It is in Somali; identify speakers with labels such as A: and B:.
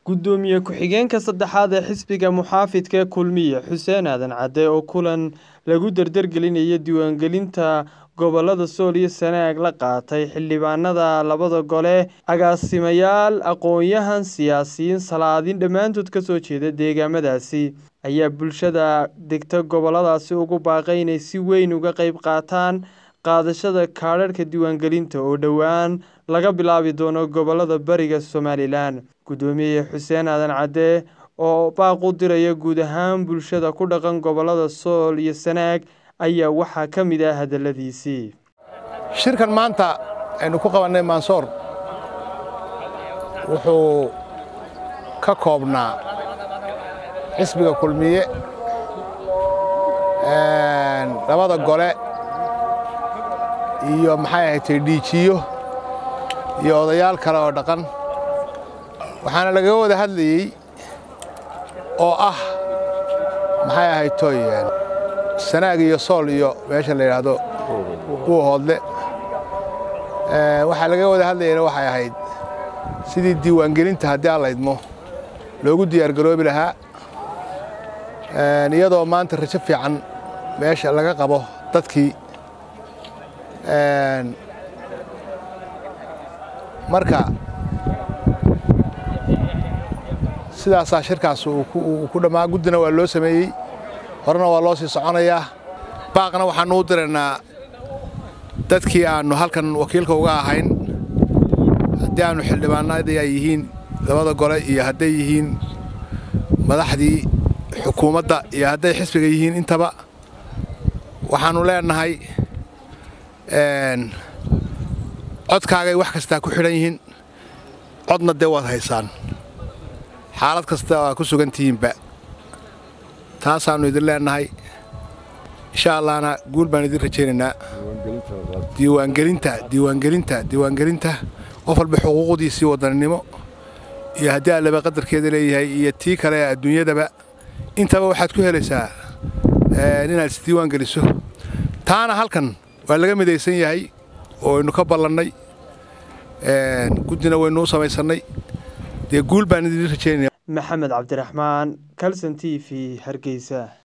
A: Gudoomiye ku-xigeenka saddexaad ee xisbiga muxaafidka kulmiye Xuseen Aadan Cadde oo kulan lagu dardargelinayo diiwaangelinta gobolada Sool iyo Sanaag la qaatay xildhibaanada labada gole agaasimayaal aqoon-yahan siyaasiyiin salaadiin dhammaantood ka soo jeeda deegaamadaasi ayaa bulshada degta goboladaasi ugu baaqay inay si weyn uga qayb qaataan qaadashada kaadhadhka diiwaangelinta oo dhowaan laga bilaabi doono gobolada bariga Somalilan gudoomiye Xuseen Aadan Cadde oo baaq u diraya guud ahaan bulshada ku dhaqan gobolada Sool iyo Sanaag ayaa waxaa ka mid ah hadaladiisii
B: shirkan maanta aynu ku qabannay mansoor wuxuu ka koobnaa xisbiga kulmiye labada gole iyo maxay ahayd dhiijiyo iyo odayaal kale oo dhaqan waxaana lagaga wada hadlayey oo ah maxay ahayd toy sanaag iyo sool iyo meesha la yidhaahdo kuwa hoodle waxaa laga wada hadlayana waxay ahayd sidii diiwaangelinta haddii aan laydmo loogu diyaargaroobi lahaa iyadoo maanta rajo fiican meesha laga qabo dadkii marka sidaasaa shirkaas uu ku dhammaa guddina waa loo sameeyey horena waa loo sii soconayaa baaqna waxaannu u diraynaa dadkii aannu halkan wakiilka uga ahayn haddii aannu xildhibaanadii ay yihiin labada gole iyo hadday yihiin madaxdii xukuumadda iyo hadday xisbiga yihiin intaba waxaannu leenahay codkaagay wax kastaa ku xidhan yihiin codna dee waad haysaan xaalad kasta waa ku sugan tihiinba taasaannu idin leenahay insha allahna guul baan idin rajaynaynaa diiwaangelinta diiwaangelinta diiwaangelinta qof walba xuquuqdiisii wadaninimo iyo haddii allaba qadarkeeda leeyahay iyo tii kale ee adduunyadaba intaba waxaad ku helaysaa inaad isdiiwaan geliso taana halkan waa laga midaysan yahay oo aynu ka ballannay guddina waynu u samaysannay dee guul baan idin rajaynaya
A: maxamed cabdiraxmaan calson t v hargeysa